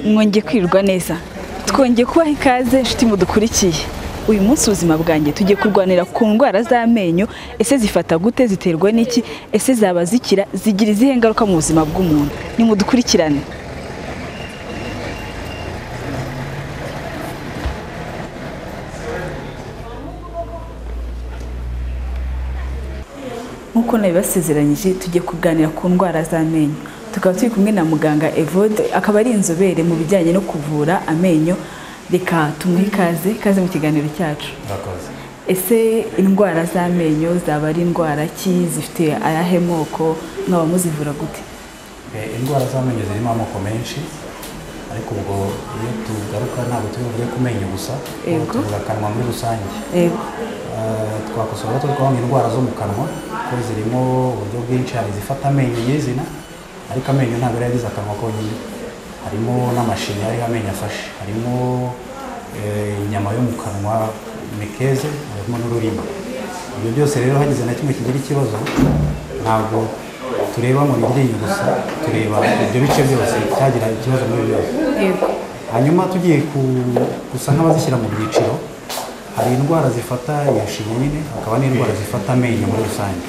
mwongeye kwirwa neza twongeye kubaha ikaze inshuti mudukurikiye uyu munsi ubuzima bwanjye tugiye kurwanira ku ndwara z'amenyo ese zifata gute ziterwa n'iki ese zaba zikira zigira izihe ngaruka mu buzima bw'umuntu nimudukurikirane nk'uko nabibasezeranyije tugiye kuganira ku ndwara z'amenyo tukaba turi kumwe na muganga evode akaba ari inzobere mu bijyanye no kuvura amenyo reka tumuhe ikaze ikaze mu kiganiro cyacu Murakoze. ese indwara z'amenyo zaba ari indwara ki zifite ayahe moko mwaba muzivura gute Eh, indwara z'amenyo zirimo amoko menshi ariko ubwo iyo tugaruka ntabwo turi buvuge ku menyo gusa ahubwo Yego. tuvuga akanwa muri rusange yego Eh, twakosora tukavuga indwara zo mu kanwa ko zirimo uburyo bwinshi hari izifata amenyo nyizina ariko amenyo ntabwo ari yagize akanwa konyine harimo n'amashinya ariho amenyo afashe harimo eh, inyama yo mu kanwa mikeze harimo n'ururimi ibyo byose rero hagize na kimwe kigira ikibazo ntabwo tureba mu ryinyo gusa tureba ibyo bice byose byagira ikibazo muri byose yego hanyuma tugiye ku- gusa nk'abazishyira mu byiciro hari indwara zifata iyo shinya nyine hakaba n'indwara zifata amenyo muri rusange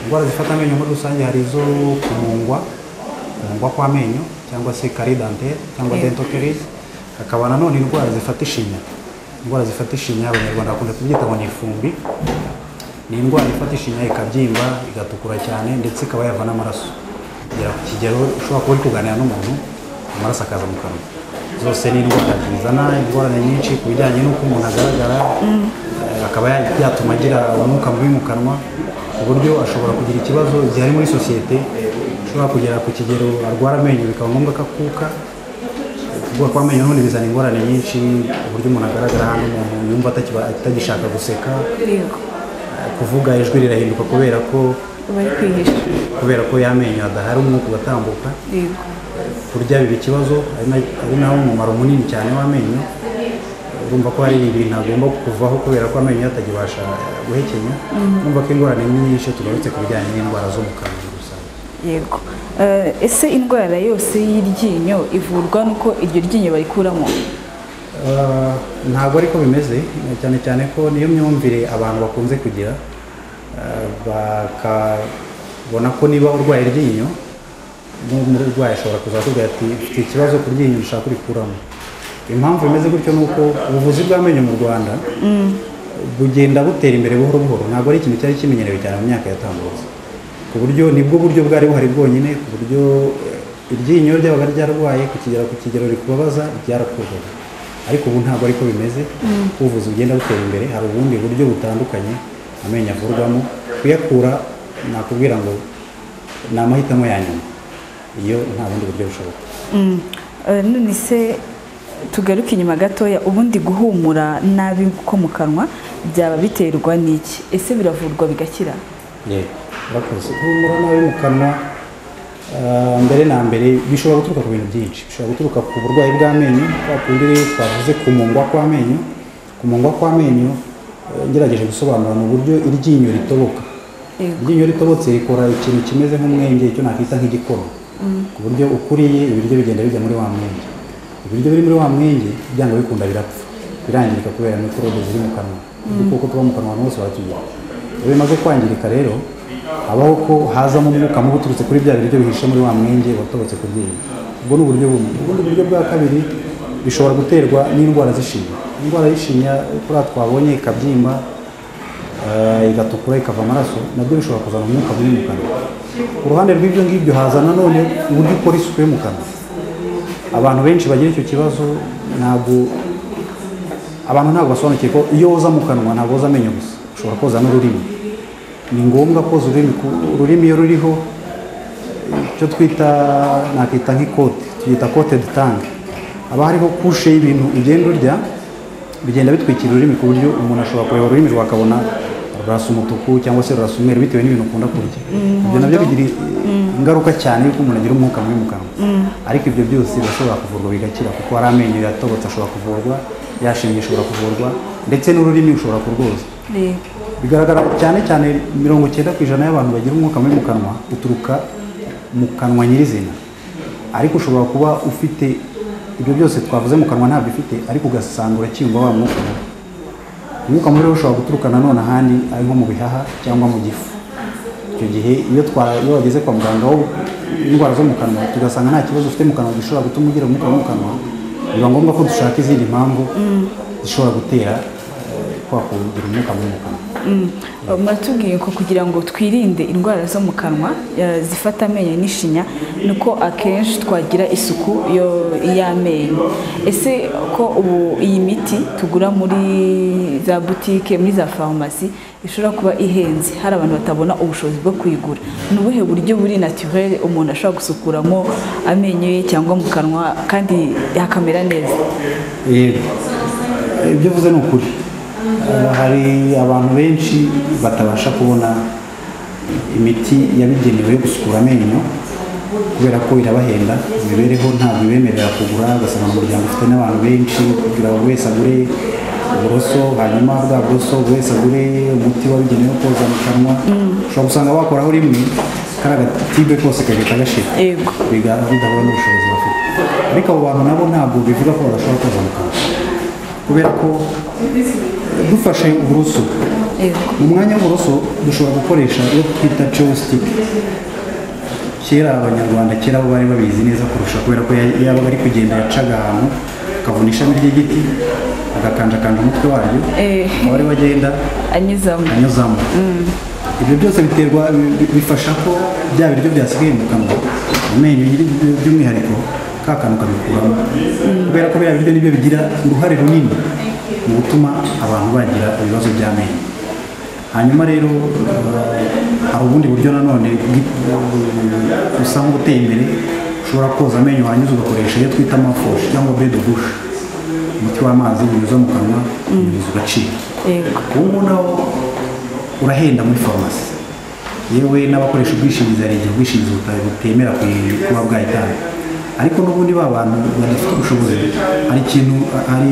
indwara zifata amenyo muri rusange hari izo kumungwa kumungwa kw'amenyo cyangwa se kari dentaire cyangwa Eh. dental caries hakaba nanone indwara zifata ishinya indwara zifata ishinya abanyarwanda bakunda kubyita ngo ni ifumbi ni indwara ifata ishinya ikabyimba igatukura cyane ndetse ikaba yava n'amaraso kugera ku kigero ushobora kuba uri kuganira n'umuntu amaraso akaza mu kanwa zose ni indwara zizana ingorane nyinshi ku bijyanye n'uko umuntu agaragara eh, akaba ya- byatuma agira umwuka mubi mu kanwa ku buryo ashobora kugira ikibazo igihe ari muri sosiyete ushobora kugera ku kigero arwara amenyo bikaba ngombwa ko akuka kubura kw'amenyo n'ubundi bizana ingorane nyinshi uburyo umuntu agaragara hano umuntu yumva atakiba- atagishaka guseka yego kuvuga ijwi rirahinduka kubera ko bari kwihisha kubera ko y'amenyo adahari umwuka ugatambuka yego kurya biba ikibazo ari na- ari nawo umumaro munini cyane w'amenyo urumva ko hari ibintu agomba kuvaho kubera ko amenyo atagibasha guhekenya urumva ko ingorane ni nyinshi tugarutse ku bijyanye n'indwara zo mu kanwa gusa yego Eh, ese indwara yose y'iryinyo ivurwa n'uko iryo ryinyo barikuramo Uh, ntabwo ariko bimeze cyane cyane ko niyo myumvire abantu bakunze kugira Uh, bakabona ko niba urwaye iryinyo n'umurwayi ashobora kuza kuvuga ati mfite ikibazo ku ryinyo dushaka kurikuramo impamvu bimeze gutyo ni uko ubuvuzi bw'amenyo mu rwanda bugenda butera imbere buhoro buhoro ntabwo ari ikintu cyari kimenyerewe cyane mu myaka yatambutse ku buryo nibwo buryo bwari buhari bwonyine ku buryo eh, iryinyo ryaba ryarwaye kukigera ku kigero rikubabaza ryarakurwaga ariko ubu ntabwo ariko bimeze ubuvuzi bugenda butera imbere hari ubundi buryo butandukanye amenyo avurwamo kuyakura nakubwira ngo ni amahitamo ya nyuma iyo nta bundi buryo bushoboka Mm. Eh, none se tugaruke inyuma gatoya ubundi guhumura nabi ko mu kanwa byaba biterwa n'iki ese biravurwa bigakira yego urakoze humura nabi mu kanwa ah, mbere na mbere bishobora guturuka ku bintu byinshi bishobora guturuka ku burwayi bw'amenyo kwa kundi rero twavuze kumungwa kw'amenyo kumungwa kw'amenyo eh, ngerageje gusobanura mu buryo iryinyo ritoboka Yego. iryinyo ritobotse rikora ikintu kimeze nk'umwenge icyo nakwita nk'igikoro ku buryo ukuriye ibiryo bigenda bijya muri wa mwenge ibiryo biri muri wa mwenge byanga bikunda birapfa birangirika kubera mikorobe ziri mu kanwa udukoko tuba mu kanwa abantu bose baratugira iyo bimaze kwangirika rero habaho ko hazamo umwuka mubi uturutse kuri bya biryo bihishe muri wa mwenge watobotse ku ryinyo ubwo ni uburyo bumwe ubundi buryo bwa kabiri bishobora guterwa n'indwara z'ishinya indwara y'ishinya kuriya twabonye ikabyimba eh, igatukura ikava amaraso nabyo bishobora kuzana umwuka mubi mu kanwa ku ruhande rw'ibyo ngibyo haza nanone uburyo ukora isuku yo mu kanwa abantu benshi bagira icyo kibazo ntabwo abantu ntabwo basobanukiwe ko iyo woza mu kanwa ntabwo woza amenyo gusa ushobora koza n'ururimi ni ngombwa koza ururimi ku- ururimi iyo ruriho icyo twita nakita nk'ikote tuyita kote de tange haba hariho kushe y'ibintu ugenda urya bigenda bitwikira ururimi ku buryo umuntu ashobora kureba ururimi rwawe akabona rurasa umutuku cyangwa se rurasa umweru bitewe n'ibintu ukunda kurya ibyo nabyo bigira ingaruka cyane y'uko umuntu agira umwuka mubi mu kanwa ariko ibyo byose birashobora kuvurwa bigakira kuko hari amenyo yatobotse ashobora kuvurwa yashinnye ishobora kuvurwa ndetse n'ururimi ushobora kurwoza bigaragara cyane cyane mirongo icyenda ku ijana y'abantu bagira umwuka mubi mu kanwa uturuka mu kanwa nyirizina ariko ushobora kuba ufite ibyo byose twavuze mu kanwa ntabyo ufite ariko ugasanga uracyumva wa mwuka mubi umwuka mubi rero ushobora guturuka nanone ahandi ari nko mu bihaha cyangwa mu gifu icyo gihe iyo twa- iyo wageze kwa muganga wo indwara zo mu kanwa tugasanga nta kibazo ufite mu kanwa gishobora gutuma ugira umwuka wo mu kanwa biba ngombwa ko dushaka izindi mpamvu zishobora gutera eh, kwa kugira umwuka mubi mu kanwa mwatubwiye ko kugira ngo twirinde indwara zo mu kanwa eh, zifata amenyo n'ishinya ni uko akenshi twagira isuku yo- y'amenyo ese ko ubu iyi miti tugura muri za butike muri za farumasi ishobora kuba ihenze hari abantu batabona ubushobozi bwo kuyigura ni ubuhe buryo buri naturere umuntu ashobora gusukuramo amenyo ye cyangwa mu kanwa kandi hakamera neza yego ibyo uvuze ni ukuri Eh, hari abantu benshi batabasha kubona imiti yabigenewe yo gusukura amenyo kubera ko irabahenda imibereho ntabwo ibemerera kugura ugasanga mu muryango ufite n'abantu benshi kugira ngo buri wese agure uburoso hanyuma bwa buroso buri wese agure umuti wabigenewe wo koza mu kanwa ushobora gusanga wakoraho rimwe kariya gatibe kose kagahita gashira yego biga- bidahura n'ubushobozi bafite ariko abo bantu nabo ntabwo bivuga ko badashobora koza mu kanwa kubera ko eh, dufashe uburoso yego mu mwanya w'uburoso dushobora gukoresha iyo twita chopstick kera abanyarwanda kera bo bari babizi neza kurusha kubera ko ya- yabaga ari kugenda yacaga ahantu akavuna ishami ry'igiti agakanjakanja umutwe waryo Eh. abari bagenda anyuzamo anyuzamo ibyo byose biterwa bi- bi- bifasha ko bya biryo byasigaye mu kanwa amenyo nyiri- by'umwihariko ka kantu kabikuramo kubera ko biriya biryo nibyo bigira uruhare runini mu gutuma abantu bagira ibibazo by'amenyo hanyuma rero eh, hari ubundi buryo nanone bwi- eh, busa nk'ubuteye imbere ushobora koza amenyo hanyuza ugakoresha iyo twita mafoshi cyangwa bedo bushi umuti w'amazi unyuza mu kanwa unyuza ugacika yego ubu ngubu nawo urahenda muri farumasi yewe n'abakoresha ubwishingizi hari igihe ubwishingizi buta- butemera ku- kuba bwahitana ariko n'ubundi ba bantu badafite ubushobozi hari ikintu hari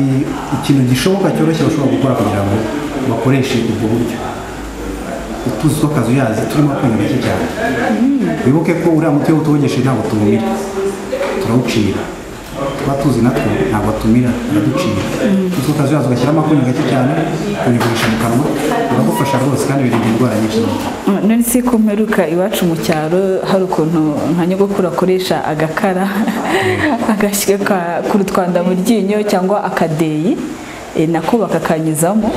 ikintu gishoboka cyoroshye bashobora gukora kugira ngo bakoreshe ubwo buryo utuzi tw'akazi uyazi turimo akanya gake cyane wibuke ko uriya muti iyo utuwogeshe ntabwo tuwumira turawucira tuba tuzi natwo ntabwo atumira araducira utuzi tw'akazi uyazi ugashyiramo akanyu gake cyane ukabigurisha mu kanwa biragufasha rwose kandi birinda indwara nyinshi none se ko mperuka iwacu mu cyaro hari ukuntu nka nyogokuru akoresha agakara agashyira ka- ku rutwanda mu ryinyo cyangwa akadeyi eh, nako bakakanyuzamo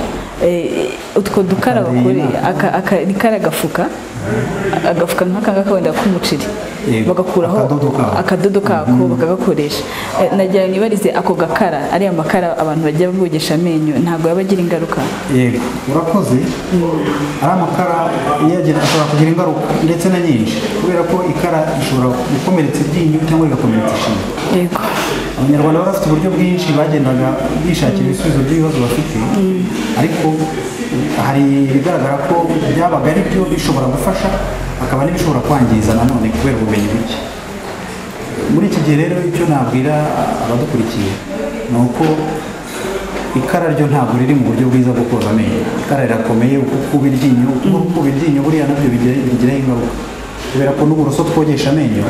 Eh, utwo dukara Akadeyi bakore nako. aka- aka- ni kariya gafuka agafuka nk'aka ngaka wenda k'umuceri Yego, bagakuraho akadodo kako. akadodo kako bakagakoresha Eh, nagira ngo nibarize ako gakara ariya makara abantu bajya bogesha amenyo ntabwo yaba agira ingaruka yego urakoze ari amakara yagira ashobora kugira ingaruka ndetse na nyinshi kubera ko ikara ishobora gukomeretsa iryinyo cyangwa rigakomeretsa ishinya yego abanyarwanda bari bafite uburyo bwinshi bagendaga bishakira ibisubizo by'ibibazo bafite ariko hari ibigaragara ko byabaga ari byo bishobora gufasha hakaba n'ibishobora kwangiza nanone kubera ubumenyi buke muri iki gihe rero icyo nabwira abadukurikiye ni uko ikara ryo ntabwo riri mu buryo bwiza bwo koza amenyo ikara rirakomeye uko ukuba iryinyo uko ukuba iryinyo buriya nabyo bigira- bigiraho ingaruka kubera ko n'uburoso twogesha amenyo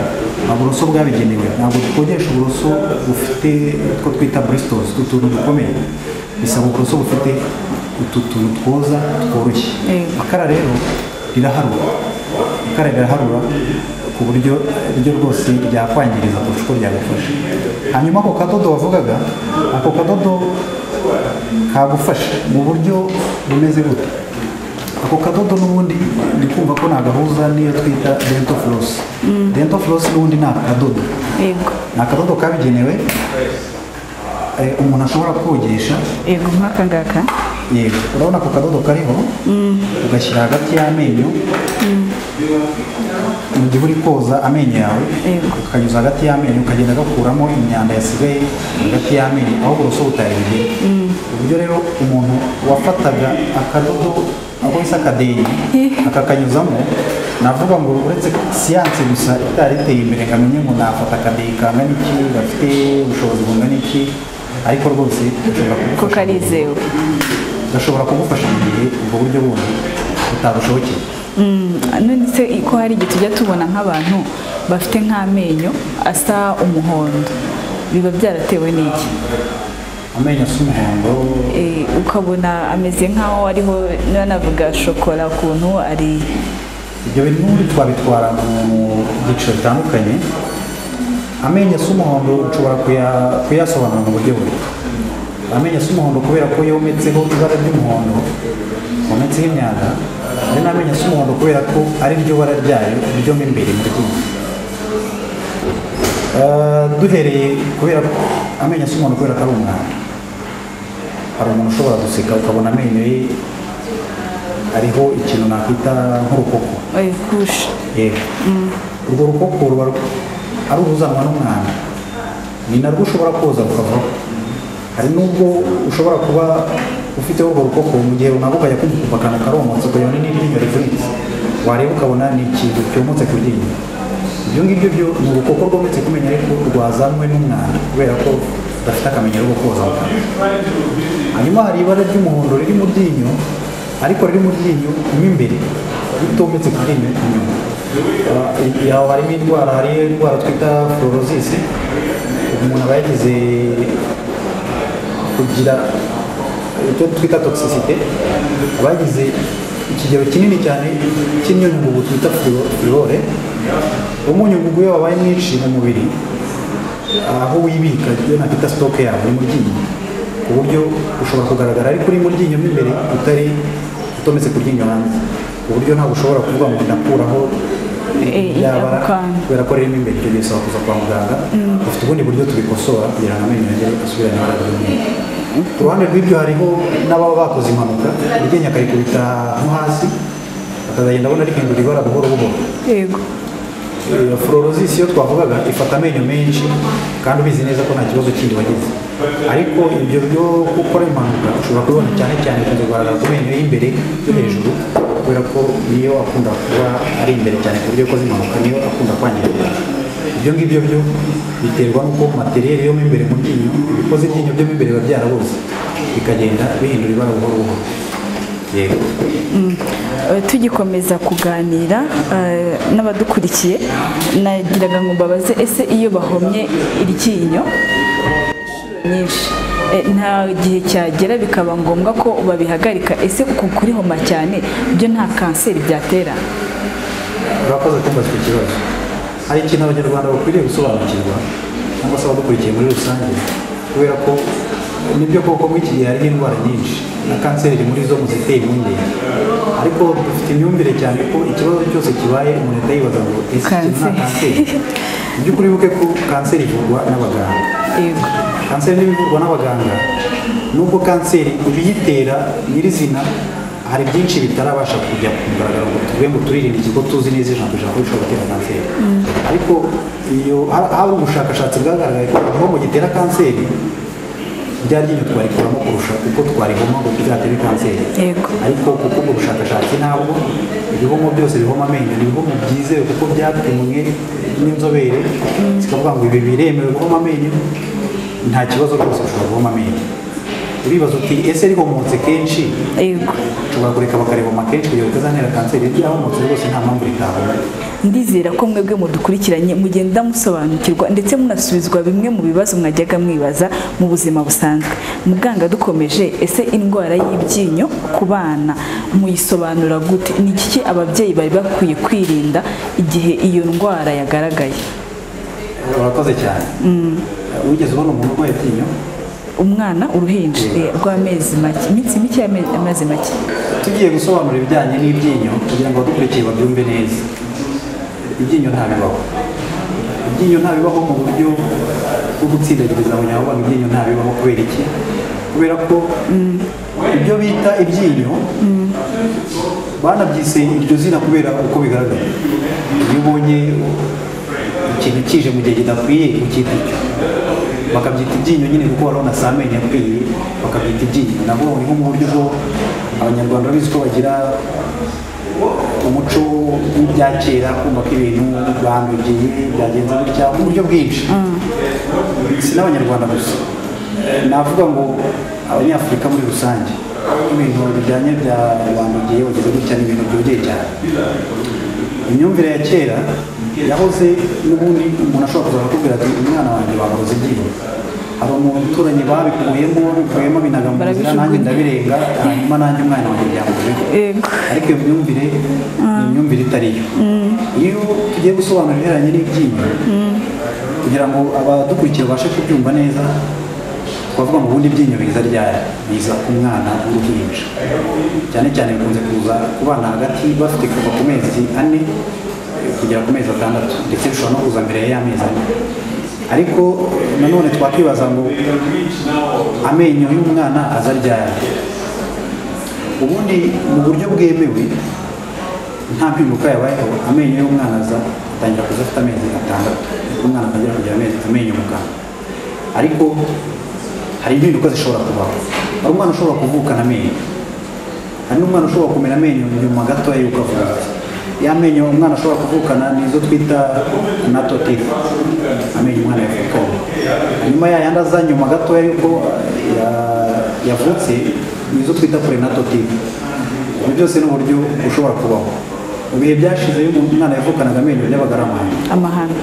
nta buroso bwabigenewe ntabwo twogesha uburoso bufite utwo twita bristos utuntu dukomeye bisaba uburoso bufite utu tuntu twoza tworoshye Yego. ikara rero riraharura ikara riraharura ku buryo ryo rwose ryakwangiriza kurusha uko ryagufasha hanyuma ako kadodo wavugaga ako kadodo kagufasha mu buryo bumeze gute ako kadodo n'ubundi ndi kumva ko nagahuza n'iyo twita dento floss dento floss n'ubundi ni akadodo yego ni akadodo kabigenewe eh, umuntu ashobora kogesha yego nk'aka ngaka yego urabona ako kadodo kariho ugashyira hagati y'amenyo mu gihe uri koza amenyo yawe Yego. ukanyuza hagati y'amenyo ukagenda gakuramo imyanda yasigaye hagati y'amenyo aho uburoso butari bugera uburyo rero umuntu wafataga akadodo ako bise akadeyi akakanyuzamo navuga ngo uretse siyansi gusa itari iteye imbere ngo amenye ngo nafata akadeyi kangana iki gafite ubushobozi bungana iki ariko rwose ushobora ko kugufasha karizewe gashobora kugufasha mu gihe ubwo buryo bundi butagushobokeye Mm, none se ko hari igihe tujya tubona nk'abantu bafite nk'amenyo asa umuhondo biba byaratewe n'iki amenyo asa umuhondo Eh, ukabona ameze nk'aho ariho niba navuga shokora ukuntu ari ibyo bintu twabitwara mu byiciro bitandukanye amenyo asa umuhondo ushobora kuya- kuyasobanura mu buryo buri amenyo asa umuhondo kubera ko yometseho ibara ry'umuhondo wometseho imyanda hari n'amenyo asa umuhondo kubera ko ari ryo bara ryayo ryo mo imbere mu ryinyo Eh, duhereye kubera ko amenyo asa umuhondo kubera ko ari umwanda hari umuntu ushobora guseka ukabona amenyo ye ariho ikintu nakwita nk'urukoko eh, kusha yego urwo rukoko ruba ru- ari uruzanwa n'umwanda ni narwo ushobora koza rukavaho hari n'ubwo ushobora kuba ufiteho urwo rukoko mu gihe runaka ukajya kumva akantu karomotse ukabona n'iryinyo rivunitse wareba ukabona ni ikintu cyomotse ku ryinyo ibyo ngibyo byo ni urukoko rwometse ku menyo ariko rwazanwe n'umwanda kubera ko rudafite akamenyero ko koza mu kanwa hanyuma hari ibara ry'umuhondo riri mu ryinyo ariko riri mu ryinyo mo imbere ritometse ku ryinyo inyuma Ah, aho harimo indwara hari indwara twita forosis umuntu aba yagize kugira icyo twita toxicite aba yagize ikigero kinini cyane cy'imyunyungugu twita furore umunyungugu iyo wabaye mwinshi mu mubiri aho wibika iyo nakwita sitoke yawe ni mu ryinyo ku buryo ushobora kugaragara ariko uri mu ryinyo mo imbere utari utometse ku ryinyo hanze ku buryo ntabwo ushobora kuvuga ngo ndakuraho Eh, yaba ako kantu. kubera ko rero mo imbere ibyo bisaba kuza kwa muganga dufite ubundi buryo tubikosora kugira ngo amenyo yongere asubirane ibara ry'umweru ku ruhande rw'ibyo hariho n'ababa bakoze impanuka iryinyo akarikubita nko hasi akazagenda abona rihindura ibara buhoro buhoro yego iyo fluorosis iyo twavugaga ifata amenyo menshi kandi ubizi neza ko nta kibazo kindi wagize ariko ibyo byo gukora impanuka ushobora kubibona cyane cyane bikunze kugaragara ku menyo y'imbere yo hejuru kubera ko niyo akunda kuba ari imbere cyane ku buryo ukoze impanuka niyo akunda kwangirika ibyo ngibyo byo biterwa n'uko materiyeri yo mo imbere mu ryinyo ibikoze iryinyo byo mo imbere biba byarabuze bikagenda bihindura ibara buhoro buhoro yego Eh, tugikomeza kuganira eh, n'abadukurikiye nagiraga ngo mbabaze ese iyo bahomye iryinyo inshuro nyinshi eh, nta gihe cyagera bikaba ngombwa ko babihagarika ese uku kurihoma cyane byo nta kanseri byatera urakoze kumbaza icyo kibazo hari ikintu abanyarwanda bakwiriye gusobanukirwa cyangwa se abadukurikiye muri rusange kubera ko nibyo koko muri iki gihe hariho indwara nyinshi na kanseri iri muri zo mu ziteye impungenge ariko dufite imyumvire cyane ko ikibazo cyose kibaye umuntu ahita yibaza ngo ese ikintu nta kanseri Kanseri. mu by'ukuri wibuke ko kanseri ivurwa n'abaganga yego kanseri n'ibivurwa n'abaganga nubwo kanseri ibiyitera nyirizina hari byinshi bitarabasha kujya ku mugaragaro ngo tuvuge ngo turirinde iki ko tuzi neza ijana ku ijana ko bishobora gutera kanseri ariko iyo ha- hari ubushakashatsi bwagaragaye ko igihombo gitera kanseri rya ryinyo twarikuramo kurusha uko twarihoma ngo tuzatere kanseri Yego. ariko kuko ubwo bushakashatsi ntabwo ibihomo byose bihoma amenyo ni ibihomo byizewe kuko byapimwe n'inzobere zikavuga ngo ibi biremewe guhoma amenyo nta kibazo rwose ushobora guhoma amenyo uribaza uti ese rihomotse kenshi yego ushobora kureka bakarihoma kenshi kugira ngo utazantera kanseri ryahomotse rwose nta mpamvu ritahoma ndizera ko mwebwe mudukurikiranye mugenda musobanukirwa ndetse munasubizwa bimwe mu bibazo mwajyaga mwibaza mu buzima busanzwe muganga dukomeje ese indwara y'ibyinyo ku bana muyisobanura gute ni iki ababyeyi bari bakwiye kwirinda igihe iyo ndwara yagaragaye urakoze cyane wigeze ubona umuntu urwaye iryinyo umwana uruhinja eh, rw'amezi make iminsi mike y'amezi make tugiye gusobanura ibijyanye n'ibyinyo kugira ngo abadukurikiye babyumve neza ibyinyo ntabibaho ibyinyo ntabibaho mu buryo bwo gutsindagiriza abanyarwanda ibyinyo ntabibaho kubera iki kubera ko ibyo bita ibyinyo banabyise iryo zina kubera uko bigaragara iyo ubonye ikintu kije mu gihe kidakwiye ukita icyo bakabyita ibyinyo nyine kuko wari unasa amenyo yakwiye bakabyita ibyinyo nabwo ni mu buryo bwo abanyarwanda babizi ko bagira umuco w'ibya kera kumva ko ibintu bandugiye byagenze gutya mu buryo bwinshi si n'abanyarwanda gusa navuga ngo abanyafurika muri rusange ibintu bijyanye bya bandugiye bageze gutya ni ibintu byongeye cyane imyumvire ya kera yahoze n'ubundi umuntu ashobora kuza akakubwira ati umwana wanjye bamuroze iryinyo hari umuturanyi babikuyemo bikuyemo binaga mu nzira nanjye ndabirenga hanyuma nanjye umwana wanjye byamurozeho Yego. ariko iyo myumvire ni imyumvire itari yo iyo tugiye gusobanura ibihereranye n'ibyinyo kugira ngo abadukurikira babashe kubyumva neza twavuga ngo ubundi ibyinyo biza ryari biza ku mwana w'uruhinja cyane cyane bikunze kuza ku bana hagati bafite kuva ku mezi ane kugera ku mezi atandatu ndetse bishobora no kuza mbere y'amezi ane ariko nanone twakwibaza ngo amenyo y'umwana aza ryari ubundi mu buryo bwemewe nta mpinduka yabayeho amenyo y'umwana aza atangira kuza afite amezi atandatu umwana atangira kugira amezi amenyo muganga ariko hari impinduka zishobora kubaho hari umwana ushobora kuvukana amenyo hari n'umwana ushobora kumera amenyo nyuma gatoya y'uko avutse ya menyo umwana ashobora kuvukana ni izo twita natotiri amenyo umwana yavukanye hanyuma ya yandi aza nyuma gatoya y'uko eh, ya- yavutse ni izo twita purenatotiri ibyo byose ni uburyo bushobora kubaho mu bihe byashize iyo umuntu- umwana yavukanaga amenyo byabaga ari amahano amahano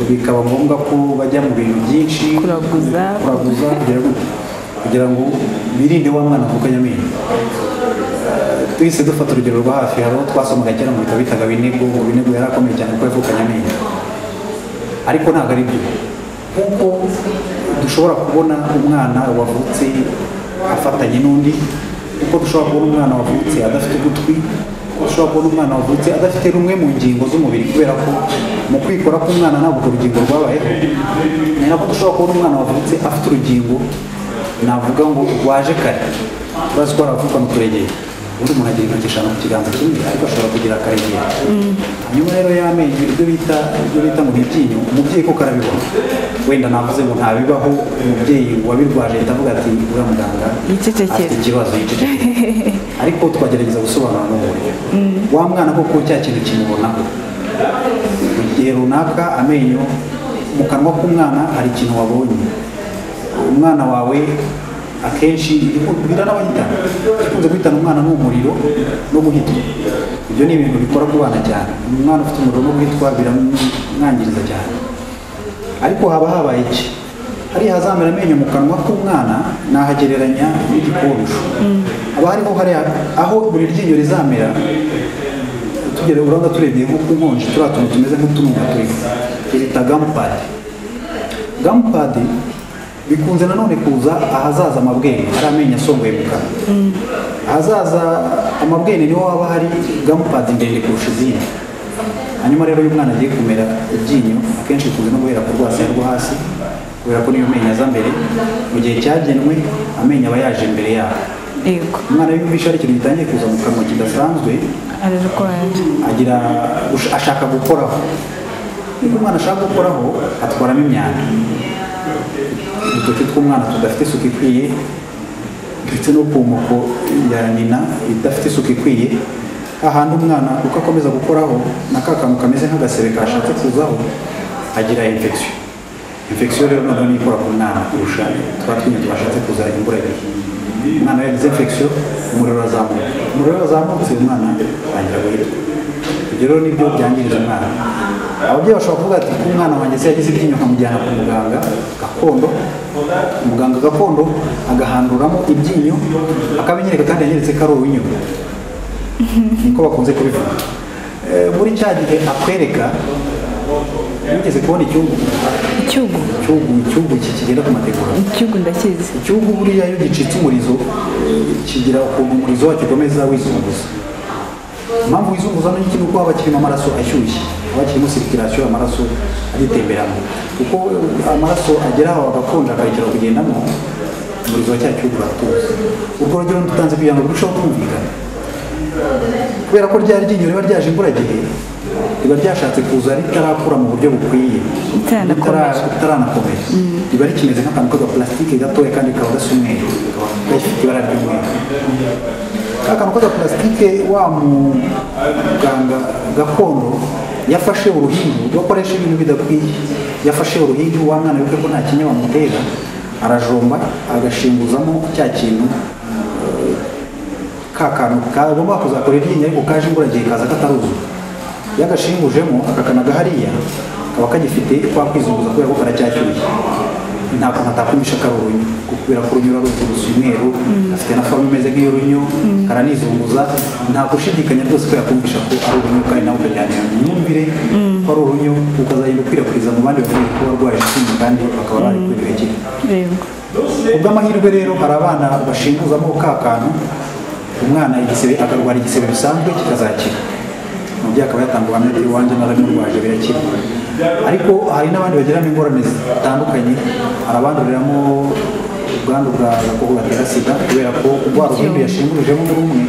bikaba ngombwa ko bajya mu bintu byinshi Kuraguza. kuraguza kugira ngo- kugira ngo birinde wa mwana avukanye amenyo Eh, twese dufata urugero rwa hafi hari uwo twasomaga kera mu bitabo bitaga binego ngo binego yari akomeye cyane kuko yavukanye amenyo ariko ntabwo ari byo kuko dushobora kubona umwana wavutse afatanye n'undi kuko dushobora kubona umwana wavutse adafite ugutwi kuko dushobora kubona umwana wavutse adafite rumwe mu ngingo z'umubiri kubera ko mu kwikora k'umwana ntabwo urwo rugingo rwabayeho ni nako dushobora kubona umwana wavutse afite urugingo navuga ngo rwaje kare turazi ko haravuka mu turegeye ubundi umuntu agira intoki eshanu ku kiganza kimwe ariko ashobora kugira akaregera hanyuma rero y'amenyo ibyo bita ibyo bita mu ibyinyo umubyeyi kuko arabibona wenda navuze ngo ntabibaho umubyeyi wabirwaje ahita avuga ati uriya muganga Yicecekere. afite ikibazo yicecekere ariko twagerageza gusobanura n'uburyo wa mwana koko cya kintu kimubonaho mu gihe runaka amenyo mu kanwa k'umwana hari ikintu wabonye umwana wawe akenshi biranabahitana ikunze guhitana umwana ni umuriro no guhitwa ibyo ni ibintu bikora ku bana cyane umwana ufite umuriro no guhitwa biramwangiriza cyane ariko haba habaye iki hariya hazamera amenyo mu kanwa k'umwana nahagereranya n'igikonsho haba hariho hariya aho buri ryinyo rizamera tugere urabona turebye nko ku nkonji turiya tuntu tumeze nk'utununga turiho tubita gamupadi gamupadi bikunze nanone kuza ahazaza amabwene ari amenyo asongoye mu kanwa ahazaza amabwene niho haba hari gamupadi ndende kurusha izindi hanyuma rero iyo umwana agiye kumera iryinyo akenshi bikunze no guhera ku rwasaya rwo hasi kubera ko niyo menyo aza mbere mu gihe cyagenwe amenyo aba yaje mbere yabo yego umwana wiyumvisha hari ikintu gitangiye kuza mu kanwa kidasanzwe ararwaye agira ush- ashaka gukoraho niba umwana ashaka gukoraho atwaramo imyanda udutoki tw'umwana tudafite isuku ikwiye ndetse no ku moko ya nyina idafite isuku ikwiye hahandi umwana uko akomeza gukoraho na ka kantu kameze nk'agasebe kashatse kuzaho agira infection infection rero noneho niyo ikora ku mwana kurusha twa twinyo twashatse kuza imburagihe umwana yagize infection umuriro urazamutse umuriro urazamutse umwana atangira guhitwa ibyo rero nibyo byangiriza umwana ababyeyi bashobora kuvuga ati umwana wanjye se yagize iryinyo nkamujyana ku muganga gakondo umuganga gakondo agahanduramo ibyinyo akabinyereka kandi yanyeretse ko ari uw'inyuma niko bakunze kubivuga Eh, muri cya gihe akwereka wigeze kubona icyugu icyugu icyugu icyugu iki kigenda ku mategura icyugu ndakizi igihugu buriya iyo gicitse umurizo kigira ukuntu umurizo wacyo ukomeza wizunguza impamvu wizunguza ni iki ni uko haba kirimo amaraso ashyushye haba kirimo sirikirasiyo amaraso agitemberamo kuko amaraso agera aho agakonja akarekera kugendamo umurizo wa cya gihugu uratuza urwo rugero ndutanze kugira ngo rurusheho kumvikana kubera ko rya ryinyo riba ryaje imburagihe riba ryashatse kuza ritarakura mu buryo bukwiye Ritaranakomera. Ritara- ritaranakomera riba rikimeze nk'akantu k'agapulasitike gatoya kandi kaba gasa umweru kakaba gafite ibara ry'umweru ka kantu k'agapulasitike wa muganga gakondo yafashe uruhindu bakoresha ibintu bidakwiye yafashe uruhindu wa mwana wiwe ko nta kinya bamutera arajomba agashinguzamo cya kintu ka kantu kagomba kuzakora iryinyo ariko kaje imburagihe kaza kataruzura iyo agashingujemo akakanaga hariya kaba kagifite kwa kwizunguza kubera ko karacyashyushye ntabwo natakumisha karunyu kubera ko urunyura ruzunguza umweru afite na forume imeze nk'iy'urunyu karanizunguza nta gushidikanya rwose ko yakumvisha ko ari urunyu kandi nawe ukajyanira mu myumvire ko ari urunyu ukazagenda ukwirakwiriza mu bandi bavuye ko barwaye ishimu kandi bakaba bari kwirekera yego kubw'amahirwe rero hari abana bashinguzamo ka kantu umwana igisebe akarwara igisebe bisanzwe kikazakira umubyeyi akaba yatanga ubuhamya ati iwanjye narabimurwaje birakira ariko hari n'abandi bagiramo ingorane zitandukanye hari abanduriramo ubwandu bwa gakoko gatera sida kubera ko rwa ruhimbi yashingurujemo muri umwe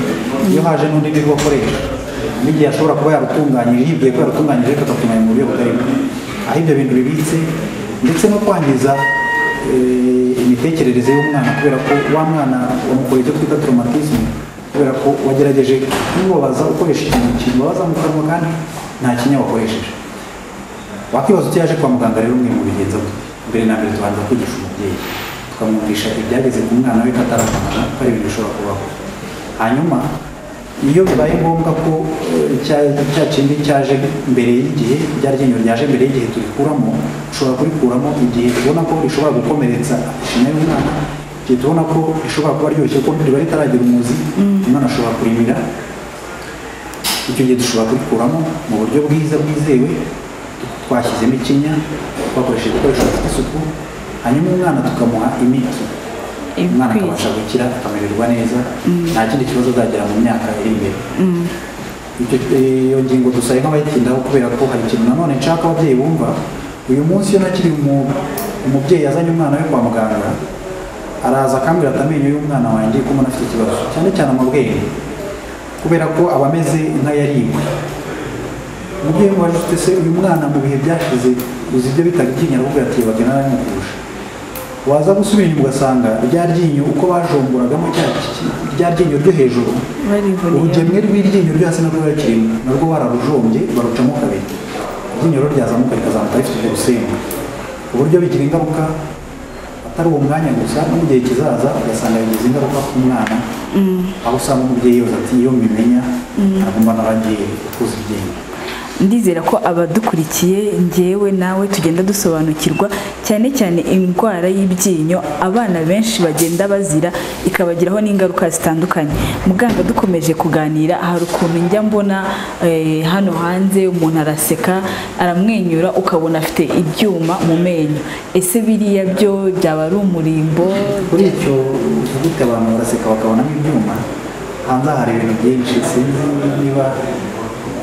iyo haje n'undi nibwo akoresha n'igihe ashobora kuba yarutunganyije yibwiye ko yarutunganyije ariko akatunganya mu buryo butari bwo aho ibyo bintu bibitse ndetse no kwangiza eh, imitekerereze y'umwana kubera ko wa mwana wamukoreye icyo twita traumatisme kubera ko wagerageje kumubabaza ukoresha ikintu kimubabaza mu kanwa kandi nta kinya wakoresheje wakwibaza icyo yaje kwa muganga rero umwe mu bigenza bwe mbere na mbere tubanza kwigisha umubyeyi tukamwumvisha ibyageze ku mwana we katarakamara ko ari ibintu bishobora kubaho hanyuma iyo bibaye ngombwa ko eh, cya- cya kindi cyaje mbere y'igihe rya ryinyo ryaje mbere y'igihe turikuramo ushobora kurikuramo igihe tubona ko rishobora gukomeretsa ishinya y'umwana igihe tubona ko rishobora kuba ryoroshye kuko riba ritaragira umuzi umwana ashobora kurimira icyo gihe dushobora kubikuramo mu buryo bwiza bwizewe twashyizemo ikinya twakoresheje ibikoresho bifite isuku hanyuma umwana tukamuha imiti umwana Ikwiye. akabasha gukira akamererwa neza nta kindi kibazo azagira mu myaka iri imbere Icyo- iyo ngingo dusabe nk'abayitindaho kubera ko hari ikintu nanone nshaka ababyeyi bumva uyu munsi iyo nakiri umu- umubyeyi yazanye umwana we kwa muganga araza akambwira ati amenyo y'umwana wanjye ko mbona afite ikibazo cyane cyane amabwenge kubera ko aba ameze nk'ayaribwe umubyeyi waje ufite se uyu mwana mu bihe byashize uzi ibyo bitaga ikinya aravuga ati bagena naramukurusha waza gusubira inyuma ugasanga rya ryinyo uko bajomboragamo cya ki- rya ryinyo ryo hejuru barivuriye urugemwe rw'iryinyo ryo hasi narwo rurakiririmo narwo bararujombye barucamo kabiri iryinyo rero ryazamuka rikazamuka rifite urusenga ku buryo bigira ingaruka atari uwo mwanya gusa no mu gihe kizaza ugasanga bigize ingaruka ku mwana aho usanga umubyeyi yoza ati iyo mbimenya aragomba naragiye kuza iryinyo ndizera ko abadukurikiye njyewe nawe tugenda dusobanukirwa cyane cyane indwara y'ibyinyo abana benshi bagenda bazira ikabagiraho n'ingaruka zitandukanye muganga dukomeje kuganira hari ukuntu njya mbona eh, hano hanze umuntu araseka aramwenyura ukabona afite ibyuma mu menyo ese biriya byo byaba ari umurimbo kuri icyo gute abantu baraseka bakabonamo ibyuma hanze hari ibintu byinshi sinzi niba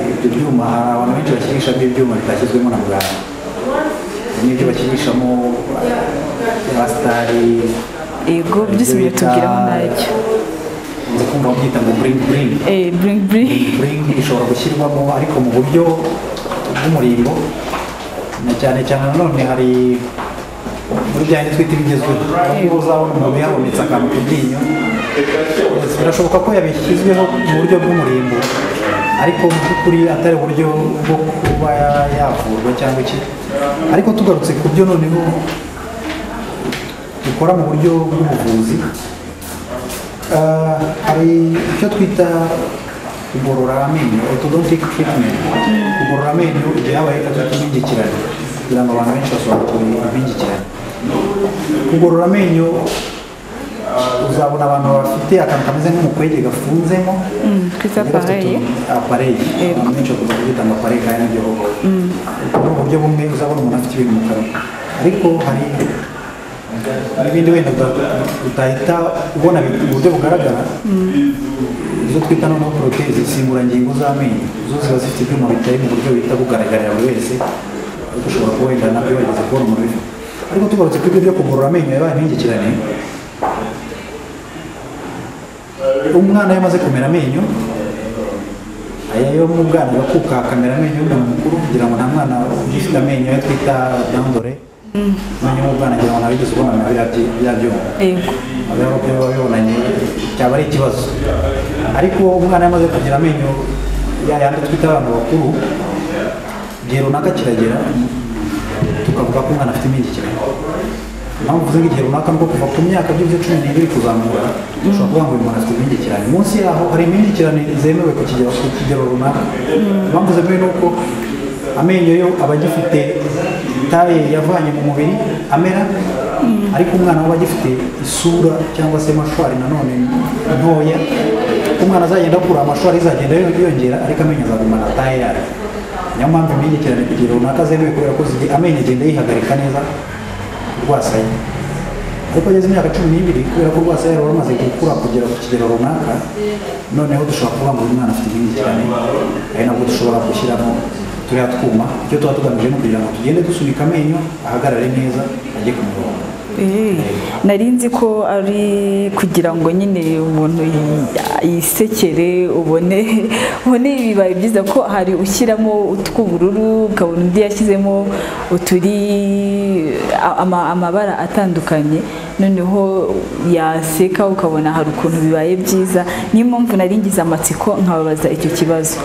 ibyo byuma hari abantu benshi bakinisha ibyuma bitashyizwemo na muganga Hari n'ibyo bakinishamo abasitari ego byose biratubwiraho ntacyo nzi kumva babyita ngo buringi buringi eh, bling bling buringi ishobora gushyirwamo ariko mu buryo bw'umurimbo na cyane cyane nanone hari muri bya bindi twita ibigezweho aho uzabona umuntu yabonetse akantu ku ryinyo birashoboka ko yabishyizweho mu buryo bw'umurimbo ariko mu by'ukuri atari uburyo bwo kuba yavurwa cyangwa iki ariko tugarutse ku byo noneho dukora mu buryo bw'ubuvuzi Ah, hari icyo twita kugorora amenyo orthodontic treatment kugorora amenyo igihe habaye gatatu impingikirane kugira ngo abantu benshi basobanukire impingikirane kugorora amenyo uzabona abantu bafite akantu kameze nk'umukwege gafunzemo twita appareil. apareye Yego. abantu benshi bakunda kubyita ngo apareye kandi nibyo koko ni uburyo bumwe uzabona umuntu afite ibintu mu kanwa ariko hari n'ibindi wenda uta- utahita ubona bi- mu buryo bugaragara izo twita noneho porotezi insimburangingo z'amenyo zo ziba zifite ibyuma bitari mu buryo bihita bugaragarira buri wese ariko ushobora kuba wenda nabyo bageze kubona umuntu ubifite ariko tugarutse ku ibyo byo kugorora amenyo yabaye impingikirane umwana iyo amaze kumera amenyo aya yo mu bwana agakuka akamera amenyo y'umuntu mukuru kugira ngo nta mwana ugifite amenyo yo twita dandore amenyo y'umwana kugira ngo nawe ugeze ubona biriya byi- bya byuma yego ababa biba bibonanye cyaba ari ikibazo ariko umwana yamaze kugira amenyo ya yandi twita abantu bakuru igihe runaka kiragera tukavuga ko umwana afite impingikirane impamvu uvuze ngo igihe runaka ni bwo kuva ku myaka byo byo cumi n'ibiri kuzamura ushobora kuvuga ngo uyu muntu afite impingikirane munsi yaho hari impingikirane zemewe ku kigero ku kigero runaka impamvu zemewe ni uko amenyo yo aba agifite taye yavanye mu mubiri amera ariko umwana we aba agifite isura cyangwa se mashwari nanone ntoya umwana azagenda akura amashwari izagenda yongera ariko amenyo azagumana taye yayo niyo mpamvu impingikirane ku kigero runaka zemewe kubera ko zigi- amenyo agenda yihagarika neza rwasaya ariko ageze imyaka cumi n'ibiri kubera ko rwasaya ruba rumaze gukura kugera ku kigero runaka noneho dushobora kuvuga ngo uyu mwana afite ibindi cyane ari nabwo dushobora gushyiramo turiya twuma icyo tuba tugamije ni kugira ngo tugende dusunika amenyo ahagarare neza ajye ku murongo Eh, nari nzi ko ari kugira ngo nyine umuntu yi- yisekere ubone ubone bibaye byiza ko hari ushyiramo utw'ubururu ukabona undi yashyizemo uturi a- ama- amabara atandukanye noneho yaseka ukabona hari ukuntu bibaye byiza niyo mpamvu nari ngize amatsiko nkababaza icyo kibazo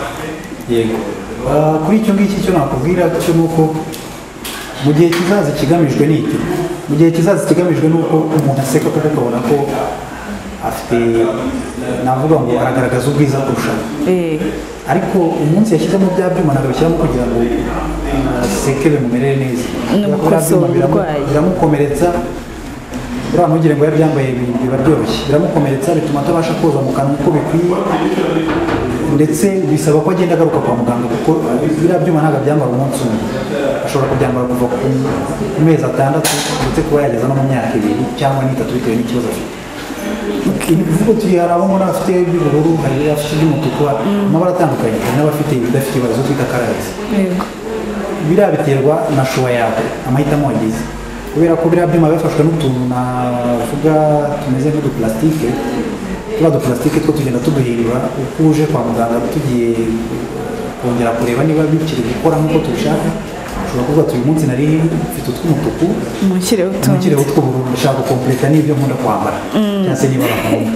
yego Ah, kuri icyo ngicyo icyo nakubwira cyo ni uko mu gihe kizaza ikigamijwe ni iki mu gihe kizaza ikigamijwe ni uko umuntu aseka kuko ukabona ko afite navuga ngo aragaragaza ubwiza kurushaho Eh, ariko umunsi yashyizemo bya byuma ntabishyiramo kugira ngo aseke bimumerere neza Ni Kubera ko bya byuma ugukosora biramu- uburwayi. biramukomeretsa uriya ntugire ngo yabyambaye bi- biba byoroshye biramukomeretsa bituma atabasha koza mu kanwa uko bikwiye ndetse bisaba ko agenda agaruka kwa muganga kuko biriya byuma ntabwo abyambara umunsi umwe ashobora kubyambara kuva ku ku mezi atandatu ndetse kuba yageza no mu myaka ibiri cyangwa n'itatu bitewe n'ikibazo afite imivugo turi hari abo mbona bafite iby'ubururu hari n'abafite iby'umutuku amabara atandukanye hari n'abafite ibidafite ibara zo twita karayesi yego biriya biterwa na shuwa yawe amahitamo wagize kubera ko biriya byuma bifashwe n'utuntu navuga tumeze nk'udupulasitike tuba dupulasitike two tugenda tuduhirira uko uje kwa muganga tugiye kongera kureba niba bikiri gukora nk'uko tubishaka ushobora kuvuga ati uyu munsi nari mfite utw'umutuku munshyireho utundi ntukireho utw'ubururu ndashaka gukompleta n'ibyo nkunda kwambara cyangwa se niba bakunda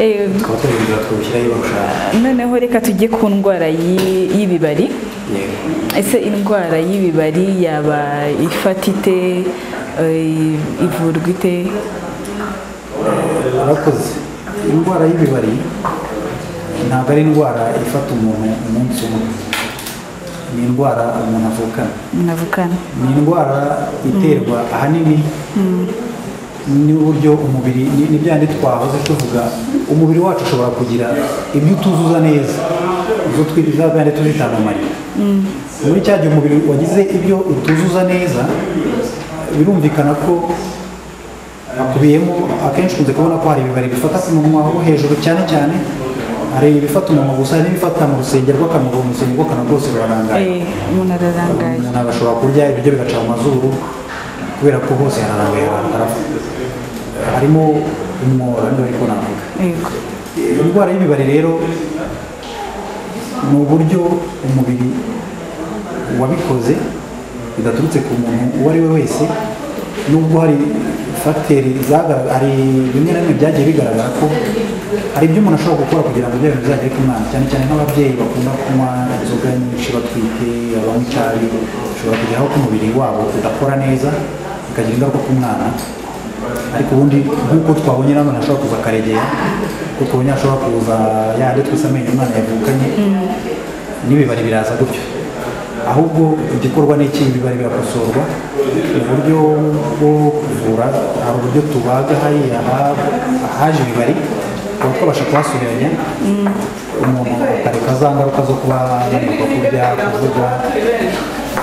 Eh, tukaba tubihindura tukabishyiraho iyo bashaka noneho reka tujye ku ndwara y'i- y'ibibari yego ese indwara y'ibibari yaba ifata ite eh, ivurwa ite urakoze indwara y'ibibari ntabwo ari indwara ifata umuntu umunsi umwe ni indwara umuntu avukana navukana ni indwara iterwa ahanini n'uburyo umubiri ni- ni bya bindi twahoze tuvuga umubiri wacu ushobora kugira ibyo utuzuza neza izo twiza bya bindi tuzita anomali muri cya gihe umubiri wagize ibyo utuzuza neza birumvikana ko hakubiyemo akenshi ukunze kubona ko hari ibibari bifata ku munwa wo hejuru cyane cyane hari ibifata umunwa gusa hari n'ibifata mu rusengero rw'akanwa mu rusengero rw'akanwa rwose rurarangaye Eh, umuntu ararangaye umuntu agashobora kurya ibiryo bigaca mu mazuru kubera ko hose hararangaye harapfa harimo umwora niba ariko navuga yego indwara y'ibibari rero ni uburyo umubiri wabikoze bidaturutse ku muntu uwo ari we wese nubwo hari fagiteri zagaragara hari bimwe na bimwe byagiye bigaragara ko hari ibyo umuntu ashobora gukora kugira ngo ibyo bintu bizagere ku mwana cyane cyane nk'ababyeyi bakunda kunywa inzoga nyinshi batwite abanywa itabi bashobora kugeraho ko umubiri wabo udakora neza bikagira ingaruka ku mwana ariko ubundi nk'uko twabonye n'abana ashobora kuza akaregera kuko twabonye ashobora kuza yandi twese amenyo umwana yavukanye n'ibibari biraza gutyo ahubwo igikorwa ni iki ibibari birakosorwa mu buryo bwo kuvura hari uburyo tubaga hariya ha- ahaje ibibari tuba twabasha kuhasubiranya umuntu akareka za ngaruka zo kuba yananirwa kurya kuvuga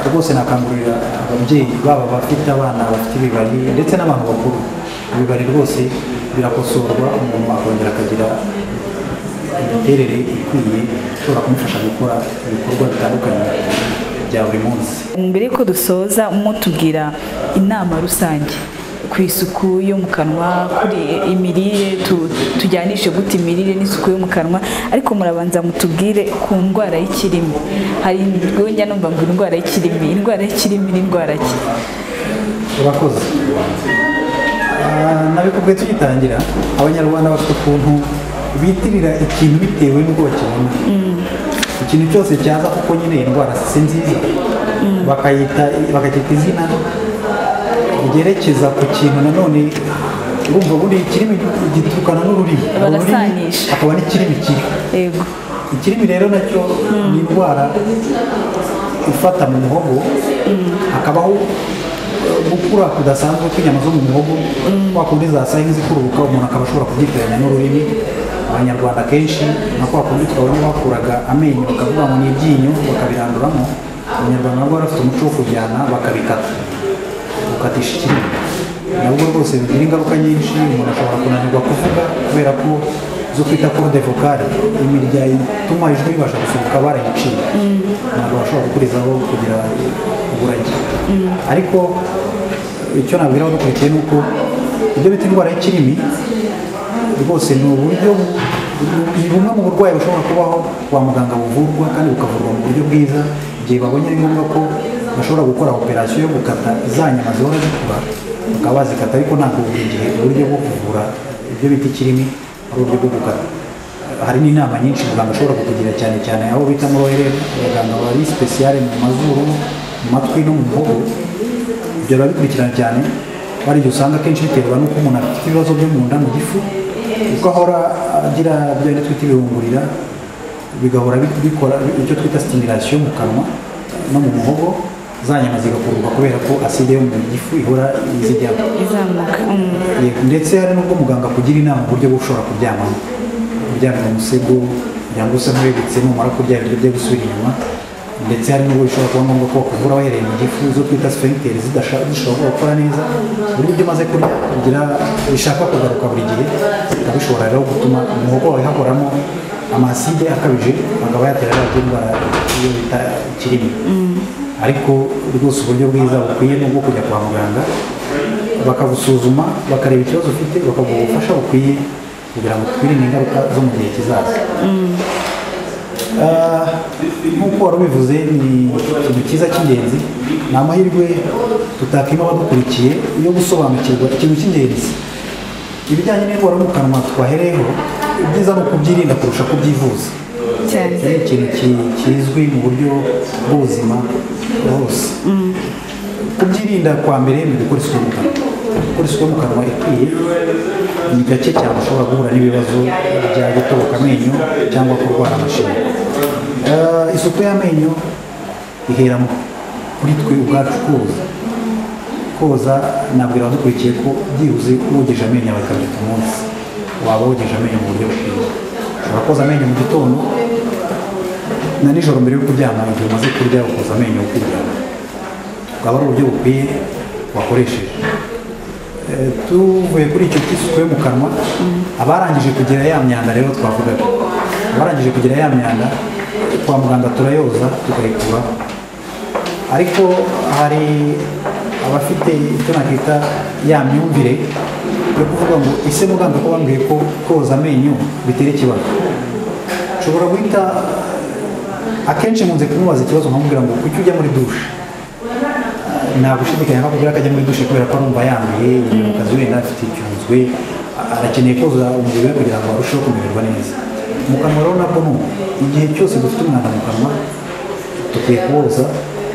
rwose nakangurira ababyeyi baba abafite abana bafite ibibari ndetse n'abantu bakuru ibibari rwose birakosorwa umuntu akongera akagira imiterere ikwiye ishobora kumufasha gukora ibikorwa bitandukanye bya buri munsi mbere yuko dusoza mutubwira inama rusange ku isuku yo mu kanwa kuri imirire tu- tujyanishe gute imirire n'isuku yo mu kanwa ariko murabanza mutubwire ku ndwara y'ikirimi hari ubwo njya numva ngo indwara y'ikirimi indwara y'ikirimi n'indwara ki urakoze Ah, nabikubwiye tugitangira abanyarwanda bafite ukuntu bitirira ikintu bitewe n'uko bakibona ikintu cyose cyaza kuko nyine iyi ndwara si nziza bakayita bakacyita izina ryerekeza ku kintu nanone urumva ubundi ikirimi gitukana n'ururimi ururimi Barasanisha. akaba n'ikirimi kibi yego ikirimi rero nacyo ni indwara ifata mu muhogo hakabaho gukura kudasanzwe kw'inyama zo mu muhogo kwa kundi zasaye zikururuka umuntu akaba ashobora kubyitiranya n'ururimi abanyarwanda kenshi na kwa kundi twabona bakuraga amenyo bakavuga ngo ni ibyinyo bakabiranduramo abanyarwanda nabo bari bafite umuco wo kujyana bakabikata gukatisha ikirimi nabwo rwose bigira ingaruka nyinshi umuntu ashobora kunanirwa kuvuga kubera ko zo twita corde vocale imirya ituma ijwi ribasha gusohoka barayiciye ntabwo bashobora gukurizaho kugira uburage ariko icyo nabwiraho dukurikiye ni uko ibyo bita indwara y'ikirimi rwose ni uburyo bu- bu- ni bumwe mu burwayi bushobora kubaho kwa muganga buvurwa kandi bukavurwa mu buryo bwiza igihe babonye ari ngombwa ko bashobora gukora operasiyo yo gukata za nyama zihora zikura bakaba bazikata ariko ntabwo buri gihe uburyo bwo kuvura ibyo bita ikirimi ari uburyo bwo gukata hari n'inama nyinshi muganga ashobora kukugira cyane cyane aho bita muri ORL abaganga bari sipesiyare mu mazuru mu matwi no mu muhogo ibyo biba bikurikirana cyane hari igihe usanga akenshi biterwa n'uko umuntu afite ibibazo byo mu nda mu gifu kuko ahora agira bya bindi twita ibihungurira bigahora bi- bikora icyo twita stimulation mu kanwa no mu muhogo za nyama zigakururwa kubera ko aside yo mu gifu ihora izijyamo izamuka mm. Yego, ndetse hari n'ubwo muganga akugira inama uburyo bwo ushobora kuryamamo uryamye mu musego kugira ngo use nk'urebetse numara kurya ibiryo byo gusubira inyuma ndetse hari n'ubwo bishobora kuba ngombwa ko bakuvura wahereye mu gifu zo twita sphincter zidasha- zishobora gukora neza buri buryo umaze kurya bigira bishaka kugaruka buri gihe bikaba bishobora rero gutuma umuhogo wawe hahoramo amaside akabije akaba yatera rero indwara iyo bita ikirimi ariko rwose uburyo bwiza bukwiye ni ubwo kujya kwa muganga bakagusuzuma bakareba ikibazo ufite bakaguha ubufasha bukwiye kugira ngo twirinde ingaruka zo mu gihe kizaza Ah, nk'uko wari ubivuze ni ikintu cyiza cy'ingenzi ni amahirwe tutakima abadukurikiye yo gusobanukirwa ikintu cy'ingenzi ibijyanye n'indwara yo mu kanwa twahereyeho ibyiza ni ukubyirinda kurusha kubyivuza cyane ni ikintu ki- kizwi mu buryo bw'ubuzima bwose kubyirinda kwa mbere ni gukora isuku yo mu kanwa gukora isuku yo mu kanwa ikwiye ni gake cyane ushobora guhura n'ibibazo bya gutoroka amenyo cyangwa kurwara amashinya Eh, isuku y'amenyo ihera mu- kuri twe ubwacu koza koza nabwira abadukurikiye ko byibuze wogeje amenyo yawe kabiri ku munsi waba wogeje amenyo mu buryo bukwiye ushobora koza amenyo mu gitondo na nijoro mbere yo kuryama igihe umaze kurya ukoza amenyo ukiryama bukaba ari uburyo bukwiye wakoresheje Eh, tuvuye kuri icyo cy'isuku yo mu kanwa abarangije kugira ya myanda rero twavugaga abarangije kugira ya myanda kwa muganga turayoza tukayikuraho ariko hari abafite icyo nakita ya myumvire yo kuvuga ngo ese muganga ko bambwiye ko koza amenyo bitera ikibazo ushobora guhita akenshi nkunze kumubaza ikibazo nkamubwira ngo kuki ujya muri dushe nta gushidikanya akakubwira ko ajya muri dushe kubera ko arumva yanduye mu kazi wenda afite icyunzwe arakeneye koza umubiri we kugira ngo arusheho kumererwa neza mu kanwa rero nabwo ni uko. igihe cyose dufite umwanda mu kanwa dukwiye kuwoza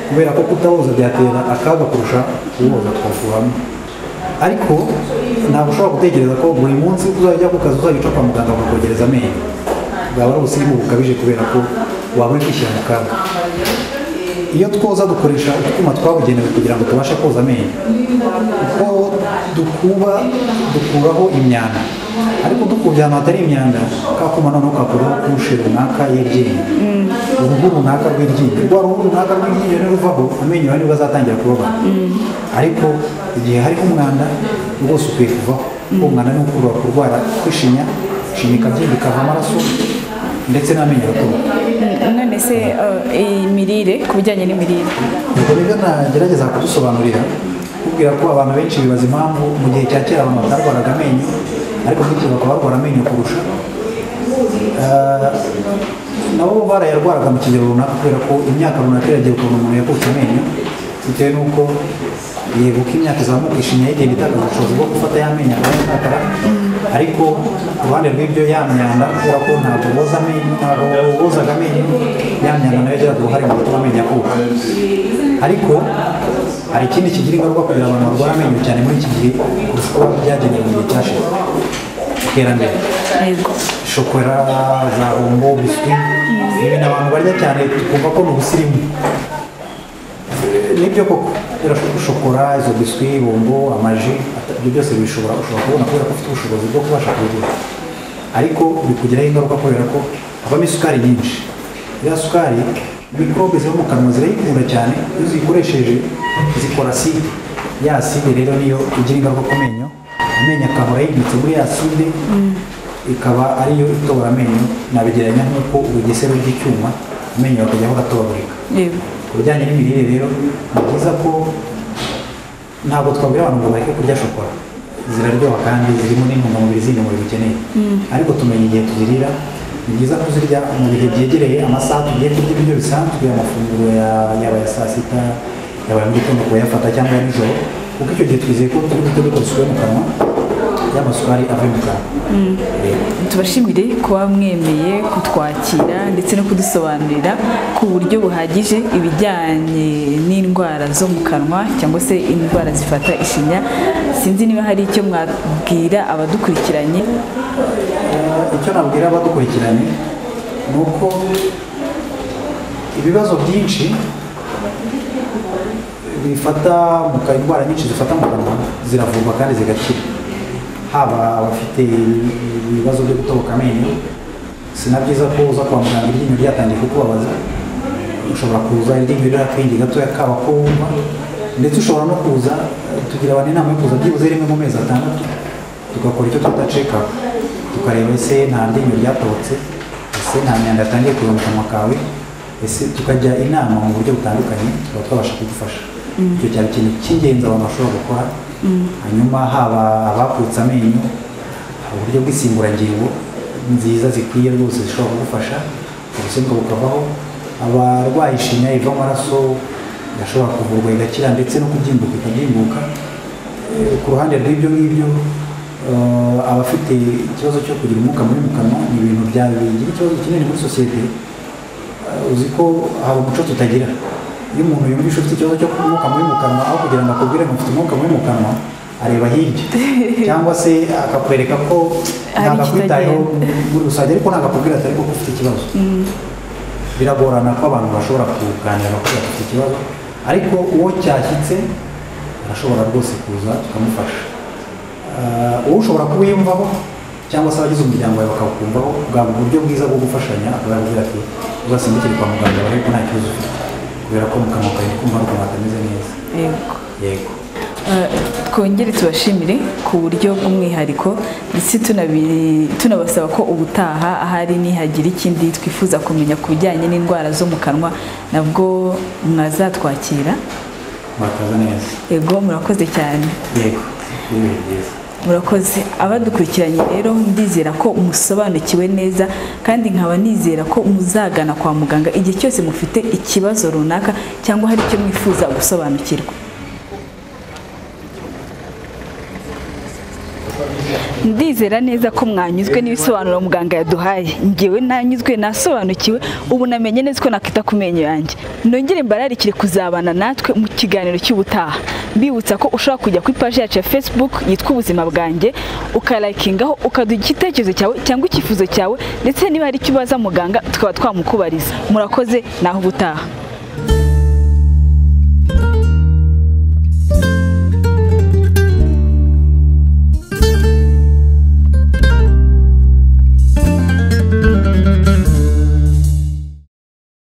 kubera ko kutawoza byatera akaga kurusha kuwoza twavuramo ariko ntabwo ushobora gutekereza ko buri munsi uzajya ku kazi uzajya uca kwa muganga bakakogereza amenyo bwaba ari ubusirimu bukabije kubera ko waba uri kwishyira mu kaga iyo twoza dukoresha utwuma twabugenewe kugira ngo tubashe koza amenyo uko dukuba dukuraho imyanda ariko dukubye ahantu hatari imyanda kakuma noneho kakuraho kushe runaka y'iryinyo uruhu runaka rw'iryinyo rwa ruhu runaka rw'iryinyo niruvaho amenyo yawe nibwo azatangira kubabara ariko igihe hariho umwanda rwose ukwiye kuvaho uwo mwanda ni ukurura kurwara kwishinya ishinya ikabyimba ikava amaraso ndetse n'amenyo agatoroka Mm, none se eh, imirire ku bijyanye n'imirire ubwo rero nagerageza kudusobanurira kubwira ko abantu benshi bibaza impamvu mu gihe cya kera abantu batarwaraga amenyo ariko nk'iki bakaba barwara amenyo kurusha Ah, nabo barayarwaraga mu kigero runaka kubera ko imyaka runaka iragiye ukuntu umuntu yakutse amenyo bitewe n'uko yego ko imyaka izamuka ishinya igenda itakaza ubushobozi bwo gufata ya menyo akaba yatakara ariko ku ruhande rw'ibyo ya myanda kubera ko ntabwo boza amenyo ntabwo bozaga amenyo ya myanda nayo igiraga uruhare mu gutuma amenyo akuka ariko hari ikindi kigira ingaruka kugira abantu barwara amenyo cyane muri iki gihe kurusha uko byagenewe mu gihe cyashize iterambere yego shokora za bombo biswi ni ibintu abantu barya cyane tukumva ko ni ubusirimu nibyo koko birashobora shokora izo biswi bombo amaji ata- ibyo byose bishobora ushobora kubona kubera ko ufite ubushobozi bwo kubasha kubigura ariko bikugiraho ingaruka kubera ko havamo isukari nyinshi ya sukari mikorobe ziba mu kanwa zirayikunda cyane iyo ziyikoresheje zikora aside ya aside rero niyo igira ingaruka ku menyo amenyo akahora yibitse muri ya aside ikaba ariyo itobora amenyo nabigereranya nk'uko ubugesera ry'icyuma amenyo akajyaho agatobarika yego ku bijyanye n'imirire rero ni byiza ko ntabwo twabwira abantu ngo bareke kurya shokora ziraryoha kandi zirimo n'intungamubiri zindi umubiri ukeneye ariko tumenya igihe tuzirira ni byiza kuzirya mu bihe byegereye amasaha tugiye kurya ibiryo bisanzwe amafunguro ya- yaba aya saa sita yaba aya mu gitondo kuyafata cyangwa ya nijoro kuko icyo gihe twizeye ko turi guhita dukora isuku yo mu kanwa y'amasukari avuye mu kanwa Yego. tubashimire kuba mwemeye kutwakira ndetse no kudusobanurira ku buryo buhagije ibijyanye n'indwara zo mu kanwa cyangwa se indwara zifata ishinya sinzi niba hari icyo mwabwira abadukurikiranye icyo nabwira abadukurikiranye ni uko ibibazo byinshi bifata mu kanwa indwara nyinshi zifata mu kanwa ziravurwa kandi zigakira haba abafite ibibazo byo gutoboka amenyo si na byiza ko uza kwa muganga iryinyo ryatangiye kukubabaza ushobora kuza iryinyo rirakwingi gatoya kaba ko wumva ndetse ushobora no kuza tugira abantu inama yo kuza byibuze rimwe mu mezi atandatu tugakora icyo twita check up tukareba ese nta ryinyo ryatobotse ese nta myanda yatangiye kuva mu kanwa kawe ese tukajya inama mu buryo butandukanye tukaba twabasha kugufasha icyo cyaba ikintu cy'ingenzi abantu bashobora gukora hanyuma haba abakutse amenyo uburyo bw'insimburangingo nziza zikwiye rwose zishobora kugufasha ubusembwa bukavaho abarwaye ishinya iva amaraso gashobora kuvurwa igakira ndetse no kubyimbuka ikabyimbuka Eh, ku ruhande rw'ibyo ngibyo eh, abafite ikibazo cyo kugira umwuka mubi mu kanwa ni ibintu bya bigira ikibazo kinini muri sosiyete Eh, uzi ko hari umuco tutagira iyo umuntu yumvisha ufite ikibazo cyo kugira umwuka mubi mu kanwa aho kugira ngo akubwire ngo mfite umwuka mubi mu kanwa areba hirya cyangwa se akakwereka ko Hari ntabwakwitayeho ikitagenda. muri rusange ariko ntabakubwira ati ariko ko ufite ikibazo biragorana ko abantu bashobora kuganira bakubwira ati ufite ikibazo ariko uwo cyashyitse arashobora rwose kuza tukamufasha Ah, uwo ushobora kuwiyumvaho cyangwa se abagize umuryango wawe bakawukumvaho bwaba uburyo bwiza bwo gufashanya akaba yakubwira ati uzasimbukire kwa muganga barebe ko nta kibazo ufite kubera ko mu kanwa kawe ndi kumva ari ukuntu hatameze neza yego yego Eh, twongere tubashimire ku buryo bw'umwihariko ndetse tunabi- tunabasaba ko ubutaha ahari nihagira ikindi twifuza kumenya ku bijyanye n'indwara zo mu kanwa nabwo mwazatwakira murakaza neza yego murakoze cyane yego ni ibintu byiza murakoze abadukurikiranye rero ndizera ko musobanukiwe neza kandi nkaba nizera ko muzagana kwa muganga igihe cyose mufite ikibazo runaka cyangwa hari icyo mwifuza gusobanukirwa ndizera neza ko mwanyuzwe n'ibisobanuro muganga yaduhaye ngewe nanyuzwe nasobanukiwe ubu namenye neza ko nakita ku menyo yanjye nongere mbararikire kuzabana natwe mu kiganiro cy'ubutaha mbibutsa ko ushobora kujya ku ipaji yacu ya facebook yitwa ubuzima bwanjye ukarayikingaho ukaduha igitekerezo cyawe cyangwa icyifuzo cyawe ndetse niba hari icyo ubaza muganga tukaba twamukubariza murakoze naho ubutaha